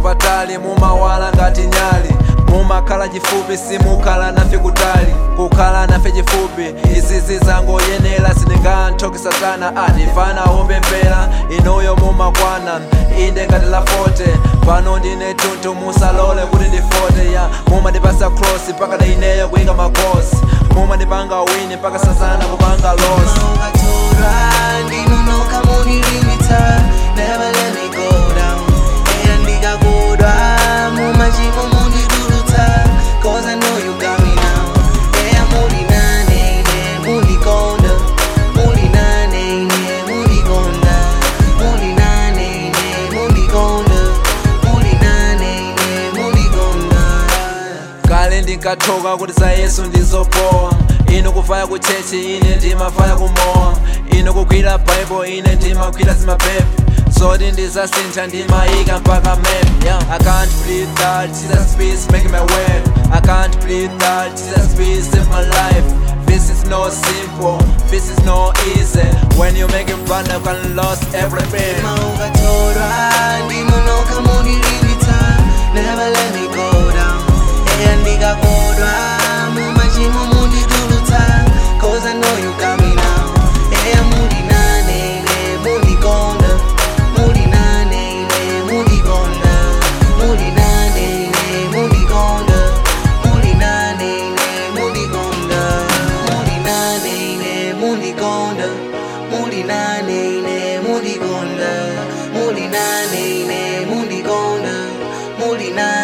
nafe patali mumawala ngati nyali mumakhala chifupi simukhala nafe kutali kukhala nafe chifupi izizi zangoyenera sindinganthoki satana atifana umbembera inuyo mumakwana inde ngati la 40 pano ndine tuntu musalole kuti ndifote ya mumandipasa cross mpaka daineyo kuyika makosi mumandipanga wini mpaka sasana kupanga losi Ungatora, ndinunoka munilimita Never let me go down Eya ndikakodwa mumachimo mundiduluta Cause I know you got me now Eya muli nane ine mundikonda Muli nane ine mundikonda Muli nane ine mundikonda Muli nane ine mundikonda kale ndinkathoka kuti za yesu ndizopowa ino kufaya ku chechi ine ndimafaya kumowa ino kugwira bible ine ndimagwira zimapepe zoti ndizasintha ndimayika mpaka map yeah. i can't believe that jesus peace make my way i can't believe that jesus peace save my life this is no simple this is no easy when you make it fun you can lose everything Ungatora, ndinunoka munilimita Never let me go down Eya ndikakodwa mumachimo mundiduluta Cause I know you got me now Eya muli nane ine mundikonda Muli nane ine mundikonda Muli nane ine mundikonda Muli nane ine mundikonda Muli nane ine mundikonda Muli nane ine mundikonda Muli nane ine mundikonda Muli nane